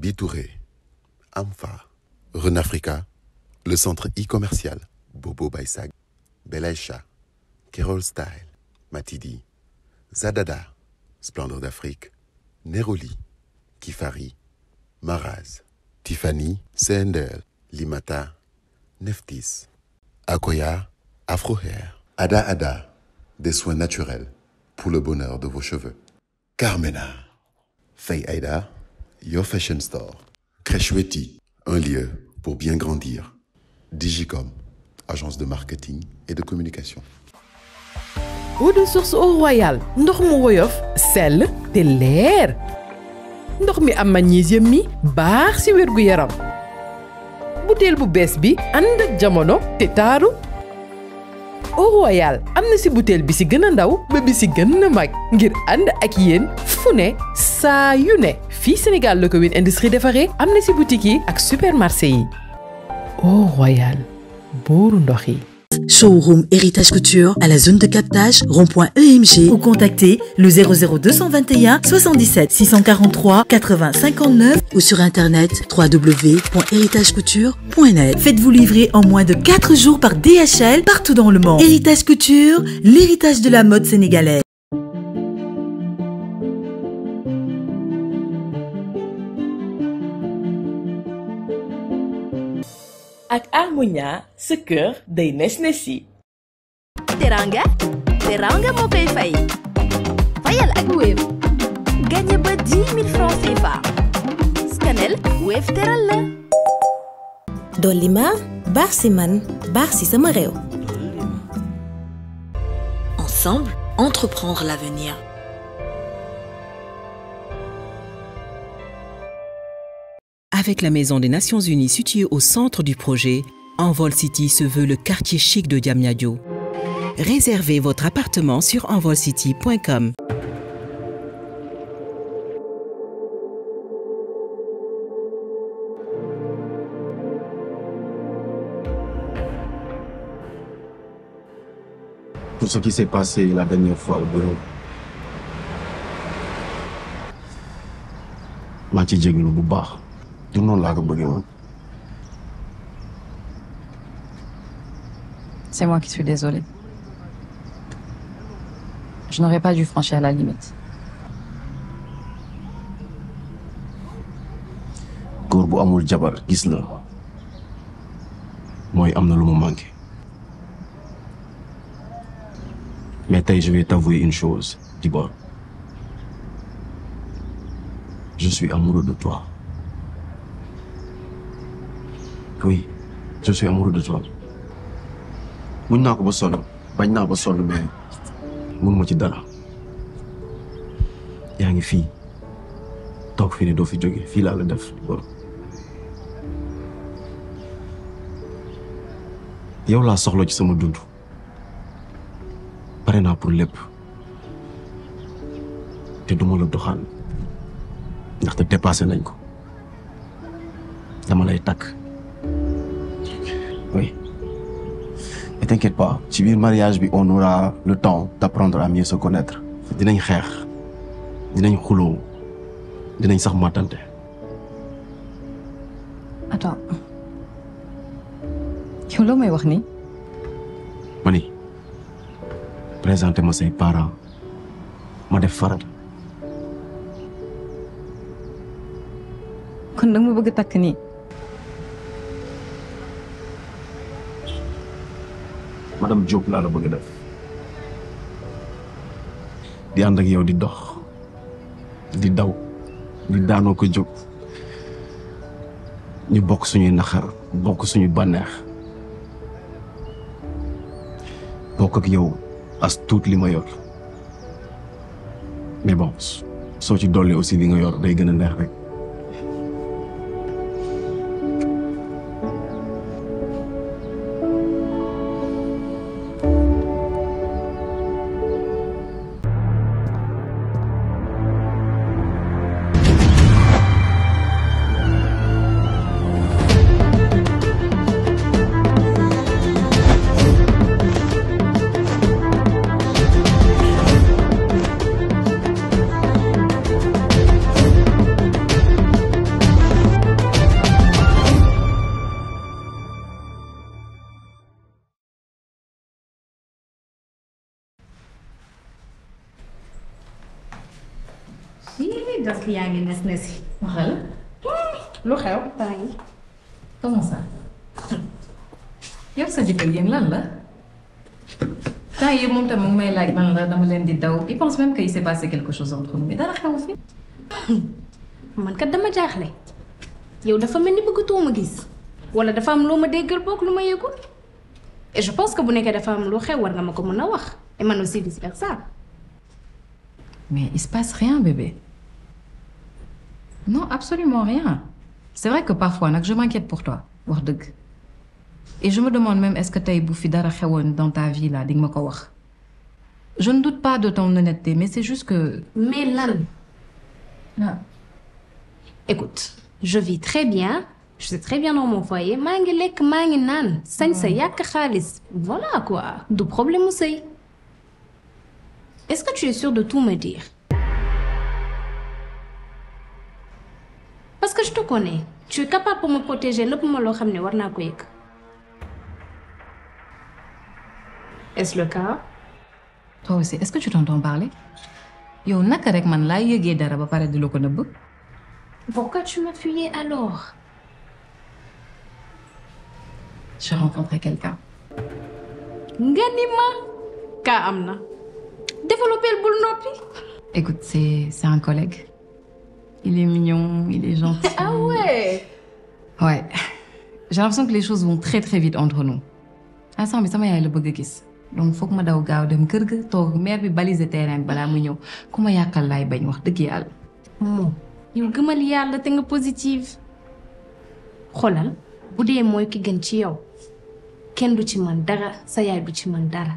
Bitouré, Amfa, Renafrica, le centre e-commercial, Bobo Baisag, Belaïcha, Kerol Style, Matidi, Zadada, Splendeur d'Afrique, Neroli, Kifari, Maraz, Tiffany, CNDL, Limata, Neftis, Akoya, Afro Hair, Ada Ada, des soins naturels pour le bonheur de vos cheveux. Carmena, Faye Aida, Your Fashion Store, Crècheweti, un lieu pour bien grandir. Digicom, agence de marketing et de communication. eau de source au royal ndox mu woyof sell te leer ndox mi am magnésium mi baax ci wérgu yaram butéel bu bees bi ànd ak jamono te taaru au royal am na ci butéel bi ci gën a ndaw ba bi ci gën a mag ngir ànd ak yéen fu ne saa yu ne fii Sénégal la ko Win Industrie defaree am na ci boutique yi ak supermarché yi au royal buuru ndox yi Showroom Héritage Couture à la zone de captage rond-point EMG ou contactez le 00221 77 643 80 59 ou sur internet www.héritagecouture.net. Faites-vous livrer en moins de 4 jours par DHL partout dans le monde. Héritage Couture, l'héritage de la mode sénégalaise. ak Harmonia sa kër day nes nesi teranga teranga moo koy fay fayal ak Wave gagné ba 10 000 francs CFA scanel Wave teral la dolli ma baax si man baax si sama réew Ensemble, entreprendre l'avenir. Avec la Maison des Nations Unies située au centre du projet, Envol City se veut le quartier chic de Diamniadio. Réservez votre appartement sur envolcity.com. pour ce qui s'est passé la dernière fois au bureau. maa ci jégalu bu baax. du noonu laa ko bëggee woon. C'est moi qui suis désolée. Je n'aurais pas dû franchir la limite. góor bu amul jabar gis la mooy am na lu mu manqué. mais tey je vais t'avouer une chose Dibor. je suis amoureux de toi. oui je suis amoureux de toi. muñ naa ko ba sonn bañ naa ba sonn mais mun ma ci dara. yaa ngi fii toog fii ne doo fi jóge fii laa la def Dibor. yow laa soxla ci sama dund. pare naa pour lépp te duma la doxaan ndaxte dépassé nañ ko dama lay takk oui et t'inquiète pas ci biir mariage bi on aura le temps d'apprendre à mieux se connaître dinañ xeex dinañ xuloo dinañ sax màttante Attends. yow loo may wax nii. ma ni présenté ma say parents ma def farata kon danga ma bëgg takk nii. madame Diop laa la bëgg a def di ànd ak yow di dox di daw di daanoo ko jóg ñu bokk suñuy naxar bokk suñu bànneex bokk ak yow as tuut li ma yor mais bon soo ci dolli aussi li nga yor day gën a neex rek Ih, das yaa ngi nes nesi. waxal lu xew Temps yi. comment ça yow sa jëkkër yéen lan la temps yi moom tam mu ngi may laaj man la dama leen di daw il pense même qu'il s'est passé quelque chose entre nous mais dara xew fi man kat dama jaaxle yow dafa mel ni bëggatoo ma gis wala dafa am loo ma déggal boog lu ma yëgul et je pense que bu nekkee dafa am lu xew war nga ma ko mën a wax et man aussi vice versa. mais il se passe rien bébé non absolument rien c'est vrai que parfois nag je m'inquiète pour toi wax dëgg et je me demande même est-ce que tey bu fi dara xewoon dans ta vie là di nga ma ko wax je ne doute pas de ton honnêteté mais c'est juste que mais lan ah écoute je vis très bien je suis très bien dans mon foyer maa ngi lekk maa ngi naan sañ sa yàq xaalis voilà quoi du problème mu sëy est-ce que tu es sûr de tout me dire parce que je te connais tu es capable pour me protéger lépp ma loo xam ne war naa ko yëg est-ce le cas toi aussi est-ce que tu t'entends parler yow naka rek man laa yëgee dara ba pare di la ko nëbb pourquoi tu m'as fuyé alors j'ai rencontré quelqu'un nga ni ma kaa am na développé bul noppi écoute c'est c'est un collègue il est mignon il est gentil ah ouais ouais j'ai l'impression que les choses vont très très vite entre nous instant bi sama yaay la bëgg a gis donc foog ma daw gaaw dem kër ga toog maire bi baliser terrain bi balaa mu ñëw ku ma yàqal laay bañ wax dëgg yàlla moom yow gëmal yàlla te nga positive xoolal bu dee mooy ki gën ci yow kenn du ci mën dara sa yaay du ci mën dara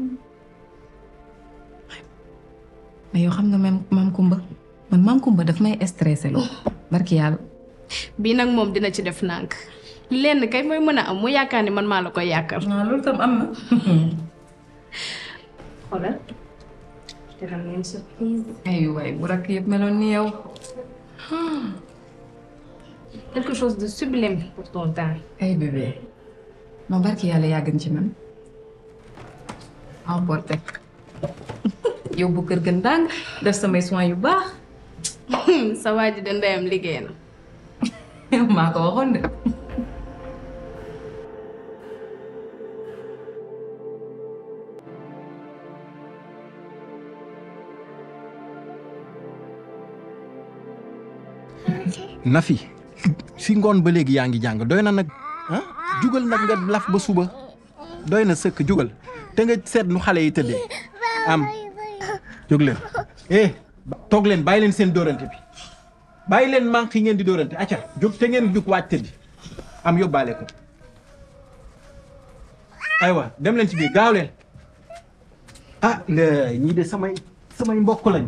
mais yow xam nga même maam Kumba man maam Kumba daf may stressé loo barki yàlla bii nag moom dina ci def nànk lenn kay mooy mën a am mu yaakaar ni man maa la koy yàqal non loolu tam am na xoolal je te ramène une surprise ay waay bu rakk yëpp meloon ni yow quelque chose de sublime pour ton temps ay bébé non barki yàlla yaa gën ci man emporté yow bu kër gën dàng def samay soins yu baax sa waa ji de ndeyam liggéey na maa ko waxoon de Nafi si ngoon ba léegi yaa ngi jàng doy na nag ah jugal nag nga laf ba suba doy na sëkk jugal te nga seet nu xale yi tëddee am jóg leen eh toog leen bàyyi leen seen dóorante bi bàyyi leen manque yi ngeen di dóorante acca jóg te ngeen jug waaj tëddi am yóbbaale ko aywa dem leen ci biir gaaw leen ah la ñii de samay samay mbokk lañ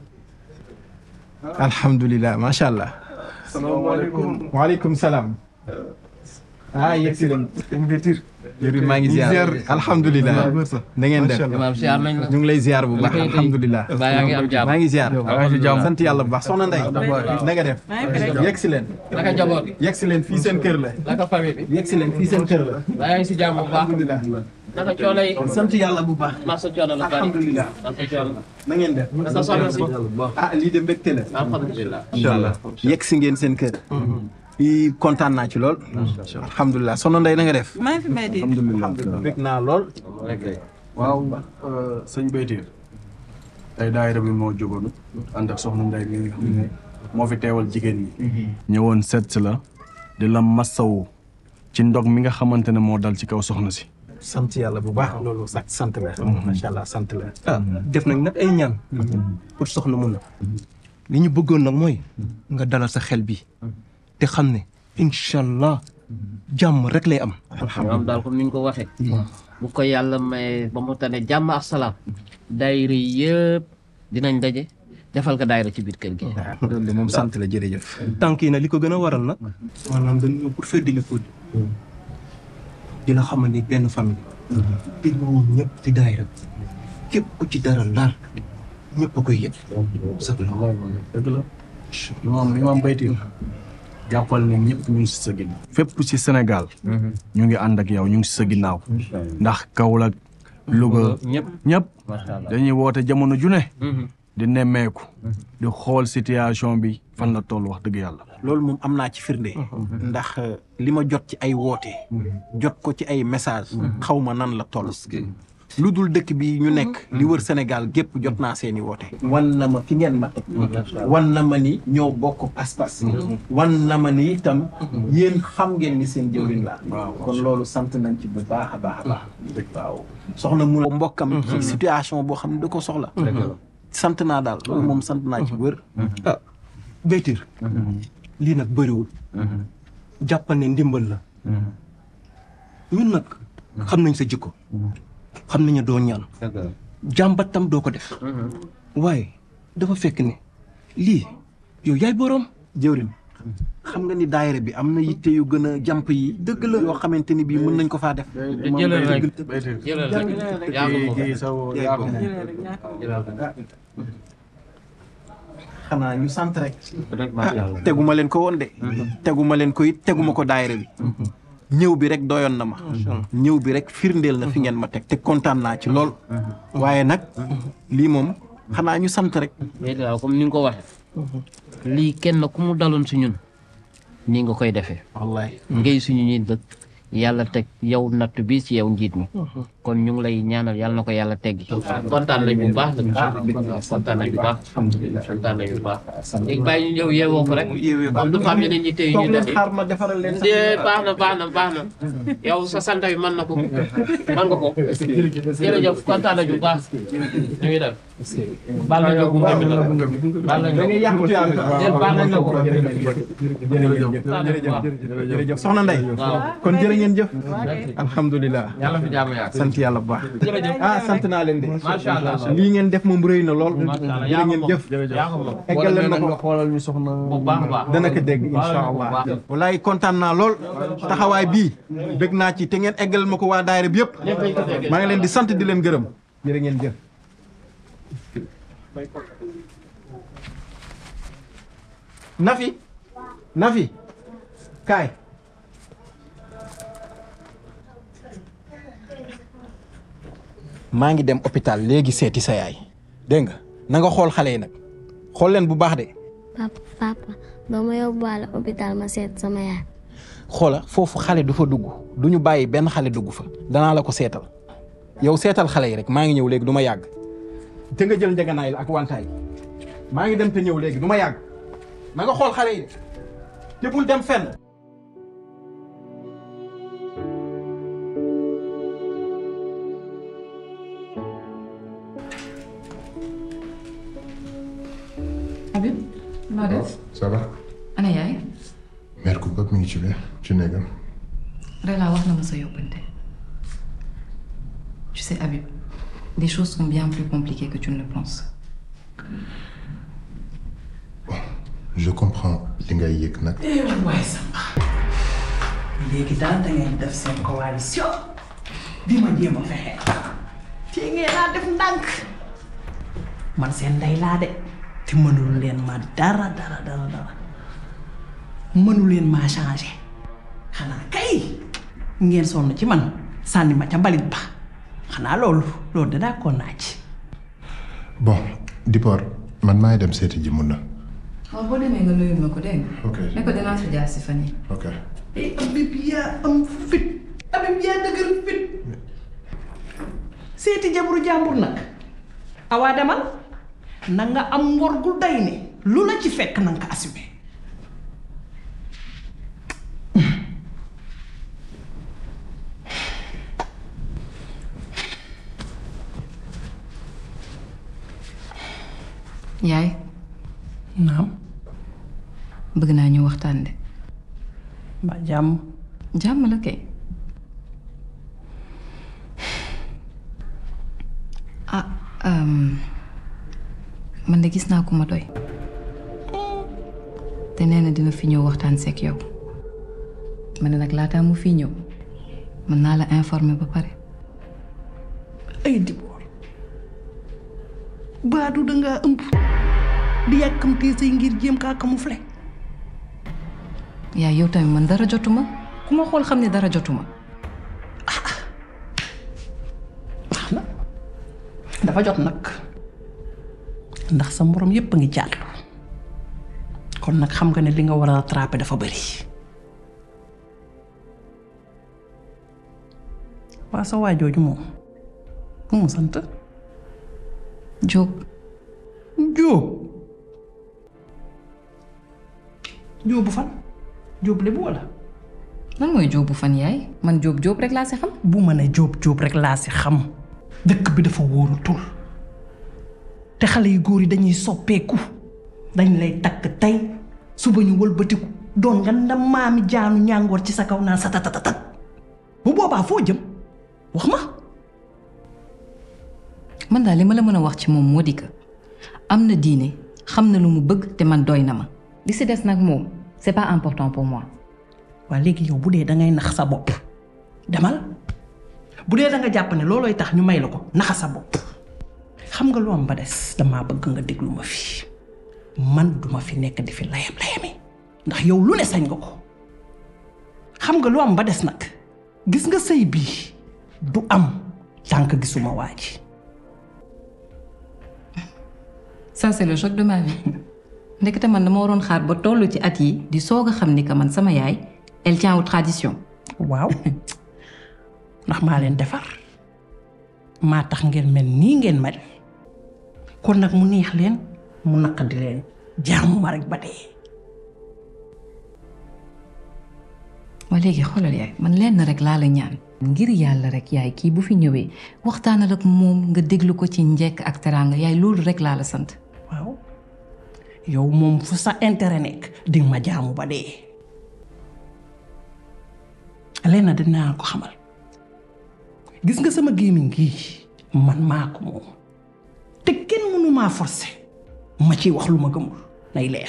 alhamdulilah macha allah. salaamaaleykum waaleykum salaam. ah yegg si leen. jërëjëf maa ngi ziar alhamdulilah. na ngeen def ñu ngi lay ziar bu baax alhamdulilah. maa ngi ziar. sant yàlla bu baax soxna Ndeye. na nga def. yegg si leen. naka njaboot yegg si leen fii seen kër la. naka famille bi. yegg si leen fii seen kër la. maa ngi si jàmm bu baax. naka coono yi. sant yàlla bu baax. masa coono la bari. alhamdulilah. masa coono. na ngeen def. naka soxna si. ah lii de mbégte la. alhamdulilah. incha allah yegg si ngeen seen kër. i kontaan naa ci lool. alhamdulilah soxna Ndeye na nga def. maa ngi fi may dégg. alhamdulilah bég naa lool. waaw sëñ Baytiir tey daayira bi moo jógoon ànd ak soxna Ndeye mi nga xam ne moo fi teewal jigéen ñi. ñëwoon seet si la di la massawu ci ndog mi nga xamante ne moo dal ci kaw soxna si. sant yàlla bu baax loolu sax sant la. macha allah sant la. ah def nañ nag ay ñaan. pour soxna mun na. li ñu bëggoon nag mooy. nga dalal sa xel bi. te xam ne incha allah jàmm rek lay am. am daal comme ni ñu ko waxee. bu ko yàlla may ba mu tane jàmm ak salaam. daayira yëpp dinañ daje defal ko daayira ci biir kër gi. loolu de moom sant la jërëjëf. tànk yi nag li ko gën a waral nag. maanaam dañu ñëw pour faire di la fóot. di la xamal ni benn famille. di moom ñëpp di daayira képp ku ci dara laal ñëpp a koy yëg. sax la dëgg la moom li maam Baytiir jàppal ne ñëpp ñu ngi si sa ginnaaw. fépp si Sénégal. ñu ngi ànd ak yow ñu ngi si sa ginnaaw. ndax Kaolack Louga ñëpp ñëpp macha allah. dañuy woote jamono ju ne. di nemmeeku di xool situation bi fan la toll wax dëgg yàlla loolu moom am naa ci firnde ndax li ma jot ci ay woote jot ko ci ay message xaw ma nan la toll lu dul dëkk bi ñu nekk li wër Sénégal gépp jot naa seeni woote wan na ma fi ngeen ma teg wan na ma ni ñoo bokk pas-pas wan na ma ni itam yéen xam ngeen ni seen jëwriñ la kon loolu sant nañ ci bu baax a baax a baax waaw soxna mu mbokkam ci situation boo xam ne da ko soxla sant naa daal loolu moom sant naa ci wër ah Baytir lii nag bëriwul jàppal ne ndimbal la ñun nag xam nañ sa jikko xam nañu doo ñaan jàmbat tam doo ko def waaye dafa fekk ne lii yow yaay boroom jëwriñ xam nga ni daayira bi am na yitte yu gën a jàmp yi dëgg la yoo xamante ni bii mën nañ ko faa def jëlal rek jëlal rek yaa ko moom. xanaa ñu sant rek teguma leen ko woon de teguma leen ko it teguma ko daayira bi ñëw bi rek doyoon na ma ñëw bi rek firndeel na fi ngeen ma teg te kontaan naa ci lool waaye nag lii moom xanaa ñu sant rek léegi waaw comme ni nga ko waxee lii kenn ku mu daloon si ñun nii nga koy defee wallaay ngay suñu ñuy dëkk yàlla teg yow natt bi ci yow njiit mi kon ñu ngi lay ñaanal yàlla na ko yàlla teggi kontaan nañ bu baax nag waaw kontaan nañ bu baax kontaan nañ bu baax léegi bàyyi ñu ñëw yeewoo ko rek comme du xam ne dañuy téye ñu def xaar ma defaral leen de baax na baax na baax na yow sa sant bi mën na ko mën nga ko jërëjëf kontaan nañ bu baax ñu ngi def baal nañ la ko baal nañ la ko jël baal nañ la ko jërëjëf soxna Ndey kon jërë ngeen jëf alhamdulilah yàlla fi jàmm yaa sant yàlla bu baax jërëjëf ah sant naa leen de macha allah lii ngeen def moom rëy na lool yaa jërë ko ngeen moom jëf yaa ko moom eggal leen ma ko nga xoolal ñu soxna bu baax a baax dana ko dégg incha allah walaay kontaan naa lool taxawaay bii bëgg naa ci te ngeen eggal ma ko waa daayira bi yëpp maa ngi leen di sant di leen gërëm jërë ngeen jëf Nafi Nafi kaay maa ngi dem hôpital léegi seeti sa yaay dégg nga na nga xool xale yi nag xool leen bu baax de papa papa doo ma yóbbuwaale hôpital ma seet sama yaay. xoola foofu xale du fa dugg du ñu bàyyi benn xale dugg fa danaa la ko seetal yow seetal xale yi rek maa ngi ñëw léegi du ma yàgg te nga jël njëganaay la ak wantaay maa ngi dem te ñëw léegi du ma yàgg na nga xool xale yi de te bul dem fenn Habib noo def ça va ana yaay mère Coupe mi ngi ci biir ci néegam Rella wax na ma sa yóbbante tu sais Habib les choses sont bien plus compliquées que tu ne le penses je comprends li ngay yëg nag waaye Samba léegi daal da ngeen def seen coalition di ma jéem a fexe fii ngeen naa def ndànk man seen ndey laa de te mënul leen ma dara dara dara dara mënul leen maa changé xanaa kay ngeen sonn ci man sànni ma ca mbalit ba xanaa loolu loolu da d'accord naa ci bon Dipor man maay dem seeti ji mun na waaw boo demee nga nuyul ma ko dégg nga ok ne ko dinaa fi jaar si fan yi ok eh Habib yaa am fit Habib yaa dëgër fit seeti jabaru jàmbur nag awaa demal na nga am ngor gu day ne lu la ci fekk na nga ko assumé yaay naam bëgg naa ñu waxtaan de ba jàmm jàmm la kay ah um, man de gis naa ku ma doy te nee na dina fi ñëw waxtaan seeg yow ma ne nag laataa mu fi ñëw mën naa la informer ba pare ay Dibor baadu dangaa ëmb di yàkkamtee say ngir jéem kaa camoufler yaay yow tamit man dara jotuma ku ma xool xam ne dara jotuma dafa jot nag ndax sa morom yépp a ngi jàll kon nag xam nga ne li nga war a rattraper dafa bari waa sa waa jooju moom mu mu sant Jóob Jóob Jóobu fan Jóob lébu wala lan mooy Jóobu fan yaay man Jóob Jóob rek laa si xam bu ma ne Jóob Jóob rek laa si xam dëkk bi dafa wóorutul te xale yu góor yi dañuy soppeeku dañ lay takk tey suba ñu wëlbatiku doon nga ndam maami jaanu ñàngoor ci sa kaw naan sa tatatatat bu boobaa foo jëm wax ma man daal li ma la mën a wax ci moom moo di que am na diine xam na lu mu bëgg te man doy na ma li si des nag moom c'est pas important pour moi waa léegi yow bu dee dangay nax sa bopp demal bu dee da nga jàpp ne loolooy tax ñu may la ko naxa sa bopp xam nga lu am ba des damaa bëgg nga déglu ma fi man duma fi nekk di fi layam layami ndax yow lu ne sañ nga ko xam nga lu am ba des nag gis nga sëy bii du am tànk gisuma waa ji ça c'est le choc de ma vie ndekete man dama waroon xaar ba toll ci at yi di soog a xam ni que man sama yaay elle tient aux traditions waaw ndax maa leen defar maa tax ngeen mel nii ngeen mel kon nag mu neex leen mu naqadi leen jaamu ma rek ba dee waa léegi xoolal yaay man lenn rek laa la ñaan ngir yàlla rek yaay kii bu fi ñëwee waxtaanal ak moom nga déglu ko ci njekk ak teraanga yaay loolu rek laa la sant waaw yow moom fu sa intérêt nekk di ma jaamu ba dee lenn dinaa ko xamal gis nga sama gémmiñ gii man maa ko moom te kenn mënu maa forcé ma ciy wax lu ma gëmul nay leer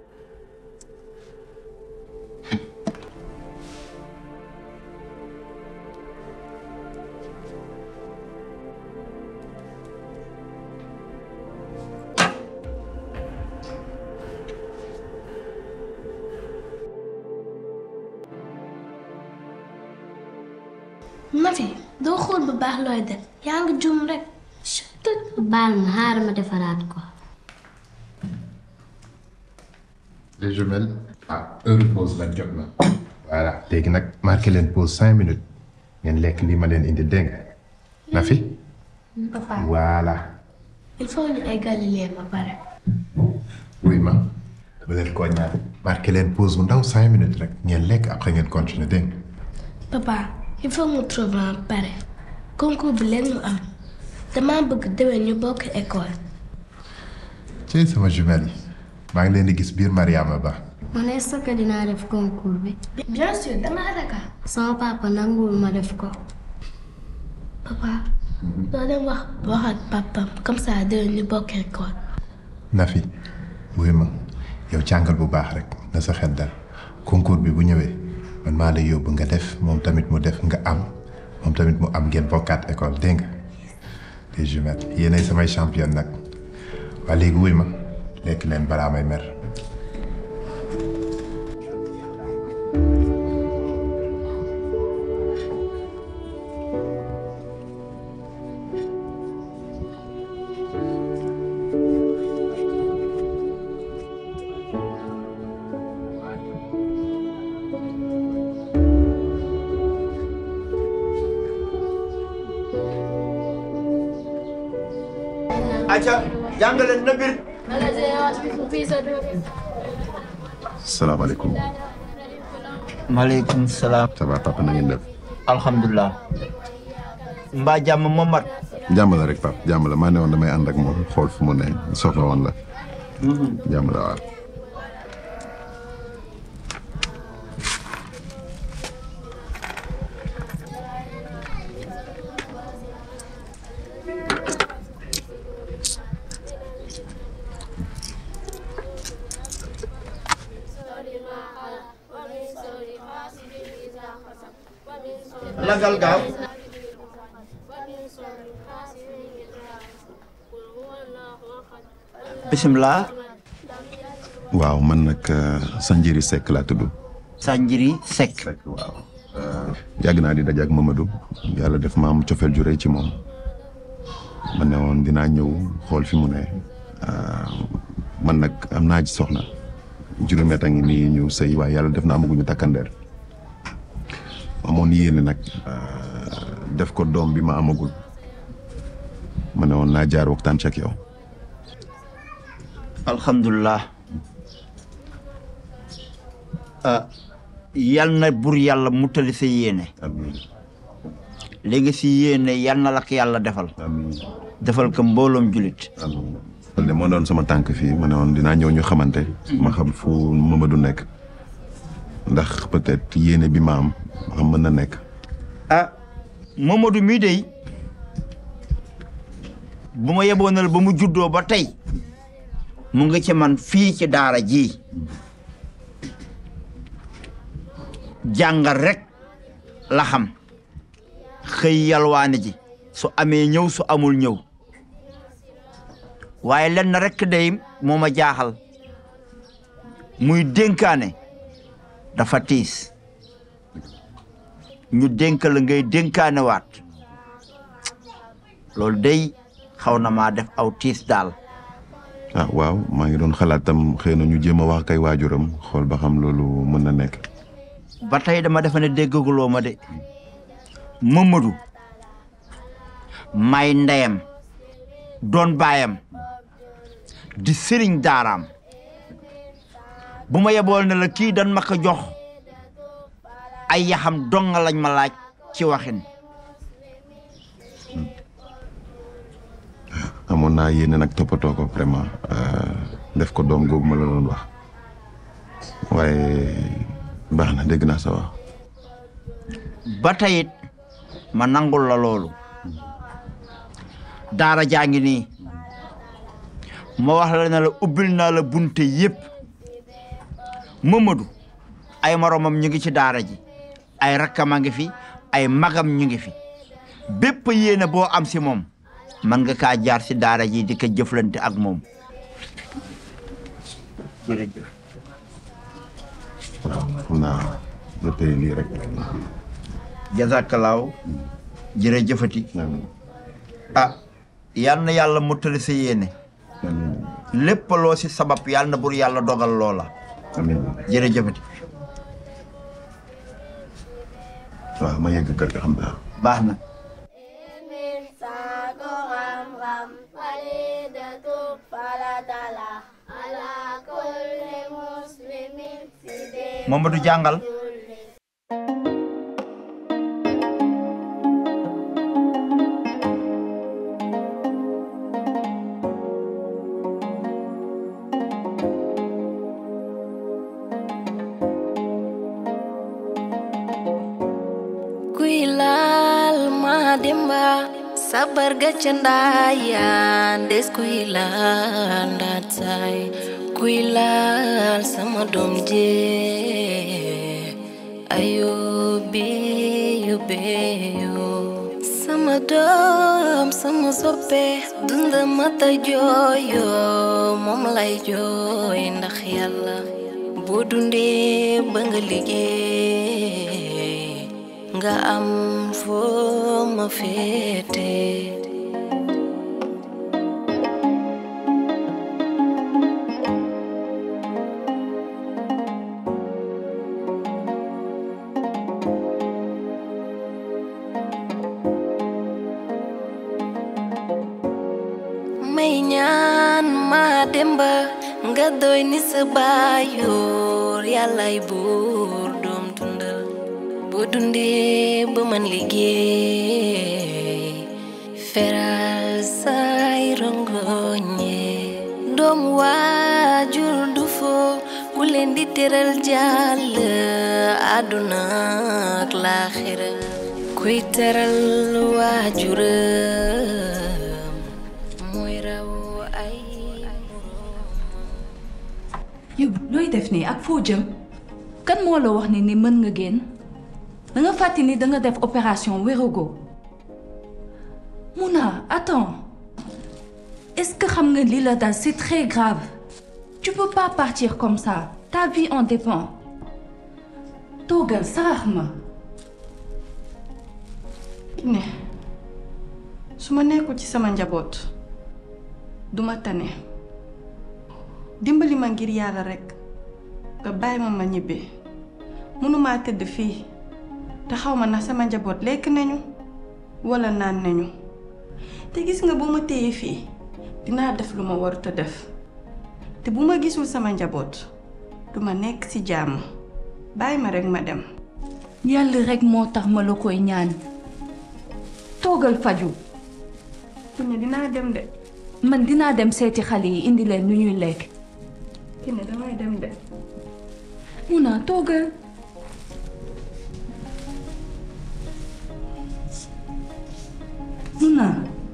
Nafi doo xool bu baax looy def yaa ngi jum rek baal ma xaaral ma defaraat ko les jumelles ah heure pause nag jot na voilà léegi nag marqué leen pause cinq minutes ngeen lekk lii ma leen indi dégg nga na fi papa voilà il faut ñu eggali leen ba pare wuy ma dama leen koo ñaan marqué leen pause bu ndaw cinq minutes rek ngeen lekk après ngeen continuer dégg nga papa il faut mu trouver ba pare concours bi leen mu am dama bëgg déwén ñu bokk école ci sama jumelles yi maa ngi leen di gis biir Mariama Ba man est-ce que dinaa def concours bi bien sûr dama raka sama papa nanguwul ma def ko papa doo dem wax wax ak papam comme ça déwén ñu bokk école Nafi wuy ma yow jàngal bu baax rek na sa xel dal concours bi bu ñëwee man maa lay yóbbu nga def moom tamit mu def nga am moom tamit mu am ngeen bokkaat école dégg nga les jumelles yéenay samay championne nag waa léegi wuy ma lekk leen balaa may mer acca jàngaleen na bir salaamaaleykum. maaleykum salaam. ça va papa na ngeen def. alhamdulilah. mbaa jàmm moom mat. jàmm la rek papa jàmm la maa ne woon damay ànd ak moom xool fu mu ne soxla woon la. jàmm la waaw. lagal gaaw. bisimilah. waaw man nag Sanjiri Seck laa tudd. Sanjiri Seck. waaw. yàgg naa di daje ak Mamadou yàlla def ma am cofeel ju rëy ci moom ma ne woon dinaa ñëw xool fi mu ne man nag am naa ci soxna juróomi at a ngi nii ñu sëy waaye yàlla def na amaguñu takkandeer amoon yéene nag def ko doom bi ma amagul ma ne woon naa jaar waxtaan ci ak yow. alhamdulilah ah yal na bur yàlla mutali sa yéene li nga si yéene yal na la ko yàlla defal defal ko mbooloom julit loolu de moo doon sama tànk fii ma ne woon dinaa ñëw ñu xamante ma xam fu Mamadou nekk ndax peut-être yéene bi ma am ma xam mën na nekk ah Mamadou mii dey bu ma yeboonal ba mu juddoo ba tey mu ngi ci man fii ci daara ji jàngal rek la xam xëy yalwaane ji su amee ñëw su amul ñëw waaye lenn rek day moo ma jaaxal muy dénkaane dafa tiis ñu dénk la ngay dénkaane waat loolu day xaw na maa def aw tiis daal ah waaw maa ngi doon xalaat tam xëy na ñu jéem a wax kay waajuram xool ba xam loolu mën na nekk ba tey dama defe ne déggaguloo ma de Mamadou may ndeyam doon baayam di sëriñ daaraam bu ma yebool ne la kii dan ma ko jox ay yaxam donga lañ ma laaj ci waxin amoon naa yéene nag toppatoo ko vraiment def ko doom googu ma la doon wax waaye baax na dégg naa sa wax ba teyit ma nangul la loolu daara jaa ngi nii ma wax la ne la ubbil naa la bunte yépp Mamadou ay moromam ñu ngi ci daara ji ay rakkam a ngi fi ay magam ñu ngi fi bépp yéene boo am si moom man nga kaa jaar si daara ji di ko jëflante ak moom jërëjëf waaw xam naa nga tey lii rek jazakalaaw jërëjëfati ah yal na yàlla mottali sa yéene lépp loo si sabab yal na bur yàlla dogal loola jërëjëfati waaw ma yegg kër ga xam naa baax na Mamadou jàngal kuy laal ma demba sabar ga ca ndaayan des kuy laal ndaat saay kuy laal sama doom je ayo beyo beyo sama doom sama soppe dunda mata jooyo moom lay jooy ndax yàlla boo dundee ba nga liggéey nga am foo ma féete may ñaan ma demba nga doy ni sa baayoor yàllay buur doom dundal boo dundee ba man liggéey feral say rongoñe doom waajur du foo ku leen di teral jàll àdduna ak laaxira kuy teral waajuram mooy raw ay yow looy def nii ak foo jëm kan moo la wax ni ni mën nga génn da nga fàtte ni da nga def opération wérogo Mouna attends est-ce que xam nga li la dal c'est très grave tu peux pas partir comme ça ta vie en dépend toogal sarax ma ne su ma nekkul ci sama njaboot duma tane dimbali ma ngir yàlla rekk nga bàyyi ma ma ñibbi mënumaa tëdd fii te xaw ma ndax sama njaboot lekk nañu walla naan nañu te gis nga bu ma téye fii dinaa def lu ma warut a def te bu ma gisul sama njaboot duma nekk ci jàmm bàyyi ma rekk ma dem yàlla rekk moo tax ma la koy ñaan toogal faju Kiné dinaa dem de man dinaa dem seeti xale yi indi leen lu ñuy lekk Kiné damay dem de Muna toogal Muna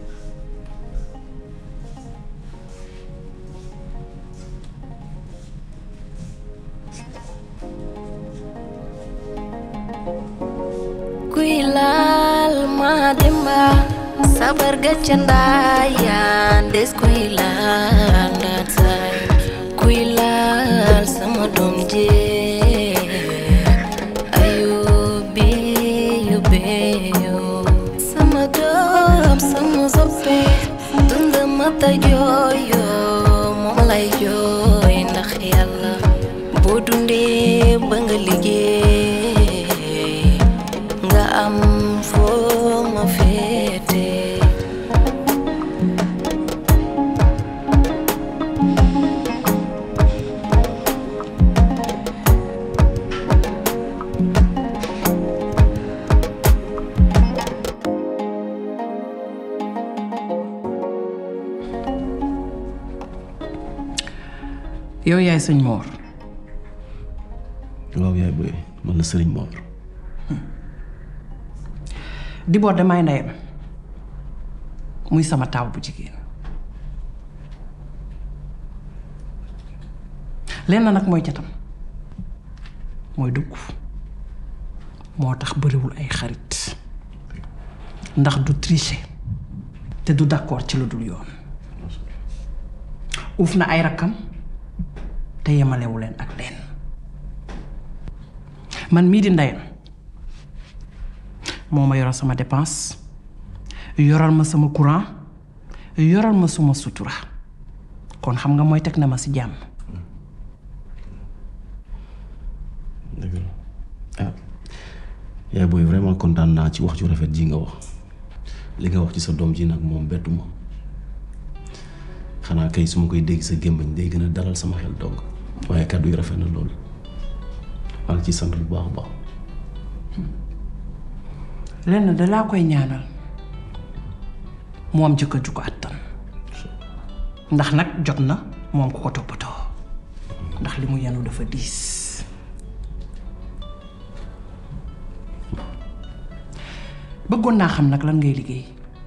kuy laal ma demba sabar gacca ndaayaan des kuy laal ndaat saay kuy laal sama doom jee ayo bi yo beyo sama doom sama soppe dund mata jooyo moom lay jooy ndax yàlla boo dundee ba nga liggéey nga am foo ma féete yow yaay sëñ Mor waaw yaay booy man la sëriñ Mor Dibor damay ndeyam muy sama taaw bu jigéen lenn nag mooy catam mooy dugg moo tax bëriwul ay xarit ndax du tricher te du d'accord ci lu dul yoon uuf na ay rakkam te yemalewu leen ak leen man mii di ndeyam moo ma yoral sama dépense yoral ma sama courant yoral ma suma sutura kon xam nga mooy teg na ma ci jàmm dëgg la ah yaay booy vraiment kontaan naa ci wax ju rafet ji nga wax li nga wax ci sa doom ji nag moom bettu ma xanaa kay su ma koy dégg sa gémmañ day gën a dalal sama xel donc waaye kàddu yi rafet na loolu maa ngi ciy sant bu baax a baax lenn da laa koy ñaanal moom jëkkër ju ko àttan ndax nag jot na moom ku ko toppatoo ndax li mu yenu dafa diis bëggoon naa xam nag lan ngay liggéey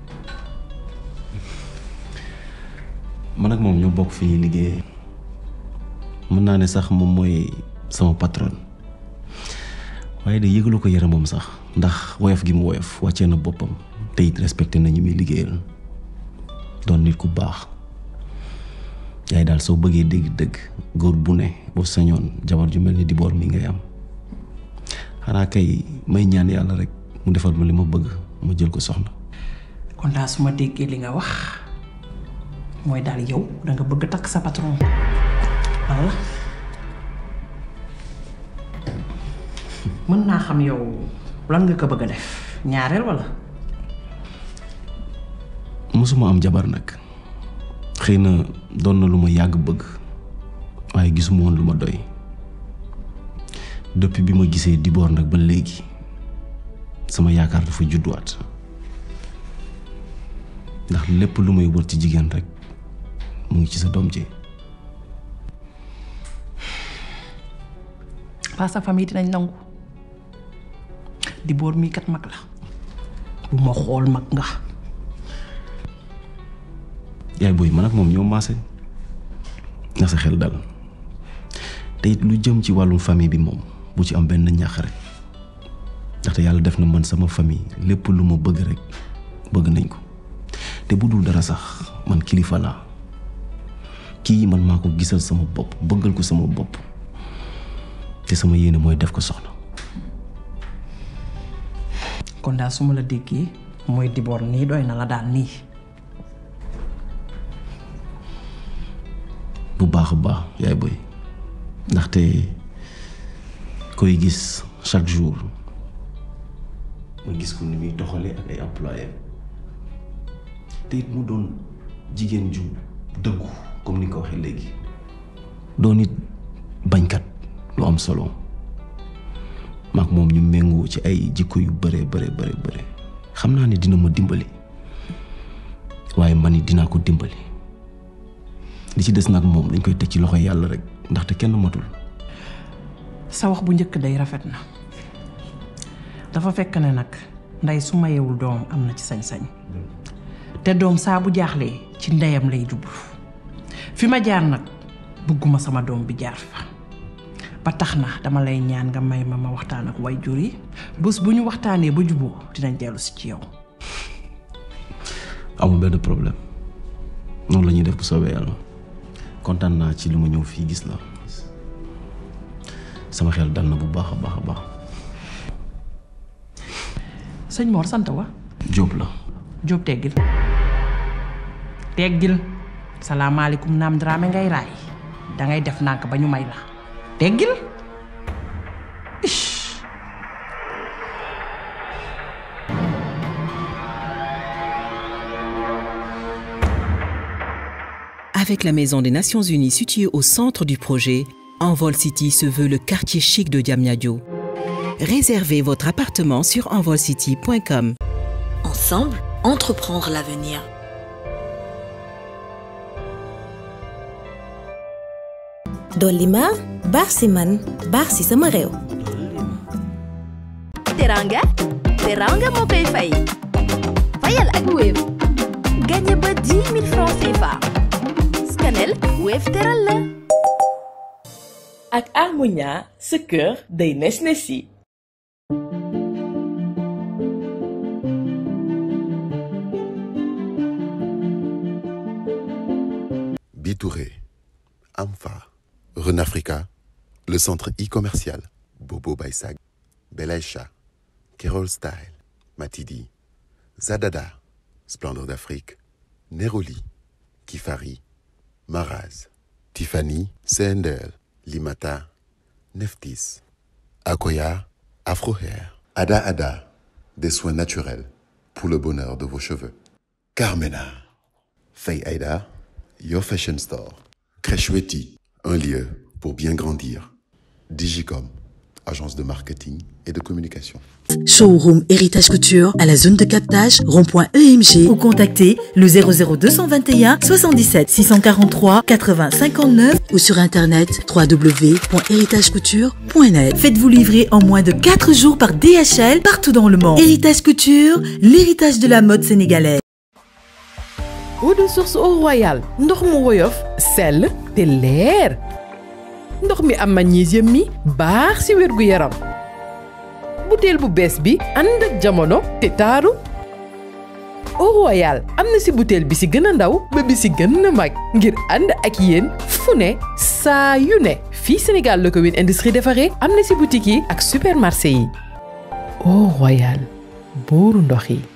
man ak moom ñoo bokk fi ñuy liggéeyee mën naa ne sax moom mooy sama patron waaye de yëgalu ko yaramam sax ndax woyof gi mu woyof wàccee na boppam te it respecté na ñi muy liggéeyal doon nit ku baax yaay daal soo bëggee dégg dëgg góor bu ne boo sañoon jabar ju mel ni Dibor mi ngay am xanaa kay may ñaan yàlla rek mu defal ma li ma bëgg ma jël ko soxna kon daal su ma déggee li nga wax mooy daal yow danga bëgg takk sa patron walla mën naa xam yow lan nga ko bëgg a def ñaareel walla mosuma am jabar nag xëy na doon na lu ma yàgg bëgg waaye gisuma woon lu ma doy depuis bi ma gisee Dibor nag ba léegi sama yaakaar dafa judduwaat ndax lépp lu may wër ci jigéen rek mu ngi ci sa doom ji pas sa famille dinañ nangu Dibor mii kat mag la bu ma xool mag nga yaay booy man ak moom ñoo maase na sa xel dal te it lu jëm ci wàllum famille bi moom bu ci am benn ñax rek ndaxte yàlla def na man sama famille lépp lu ma bëgg rek bëgg nañ ko te bu dul dara sax man kilifa laa kii man maa ko gisal sama bopp bëggal ko sama bopp te sama yéene mooy def ko soxna kon daal su ma la déggee mooy Dibor nii doy na la daal nii bu baax a baax yaay boy ndaxte koy gis chaque jour ma gis ko ni muy doxalee ak ay employé te it mu doon jigéen ju dëggu comme ni nga ko waxee léegi doon it bañkat lu am solo maak moom ñu méngoo ci ay jikko yu bare bare bare bare xam naa ne dina ma dimbali waaye man it dinaa ko dimbali li ci des nag moom dañ koy teg ci loxo yàlla rek ndaxte kenn matul sa wax bu njëkk day rafet na dafa fekk ne nag ndey su mayewul doom am na ci sañ-sañ te doom saa bu jaaxlee ci ndeyam lay jublu fi ma jaar nag bëgguma sama doom bi jaar fa ba tax na dama lay ñaan nga may ma ma waxtaan ak way jur yi bés bu ñu waxtaanee ba juboo dinañ dellu si ci yow amul benn problème noonu la ñuy def bu soobee yàlla kontaan naa ci li ma ñëw fii gis la sama xel dal na bu baax a baax a baax sëñ Mor sant wa Jóob la Jóob teggil teggil salaamaaleykum naam Dramé ngay raay dangay def nànk ba ñu may la teggil Avec la Maison des Nations Unies située au centre du projet, Envol City se veut le quartier chic de Diamniadio. Réservez votre appartement sur envolcity.com. Ensemble, entreprendre l'avenir. dolli ma baax si man baax si sama réew. teranga teranga moo koy fay fayal ak Wave gagné ba 10 000 francs CFA scanel Wave teral la ak Harmonia sa kër day nes nesi Bitouré, Amfa, Renafrica, le centre e-commercial, Bobo Baisag, Belaïcha, Kerol Style, Matidi, Zadada, Splendeur d'Afrique, Neroli, Kifari, Maraz, Tiffany, CNDL, Limata, Neftis, Akoya, Afrohair, Ada Ada, des soins naturels pour le bonheur de vos cheveux. Carmena, Faye Aida, Your Fashion Store, Crècheweti, un lieu pour bien grandir. Digicom, agence de marketing et de communication. Showroom Héritage Couture à la zone de captage rond.emg ou contactez le 00221 77 643 80 59 ou sur internet www.héritagecouture.net. Faites-vous livrer en moins de 4 jours par DHL partout dans le monde. Héritage Couture, l'héritage de la mode sénégalaise. eau de source au royal ndox mu woyof sell te leer ndox mi am magnésium mi baax ci wérgu yaram butéel bu bees bi ànd ak jamono te taaru au royal am na ci butéel bi ci gën a ndaw ba bi ci gën a mag ngir ànd ak yéen fu ne saa yu ne fii Sénégal la ko Win Industrie defaree am na ci boutique yi ak supermarché yi au royal buuru ndox yi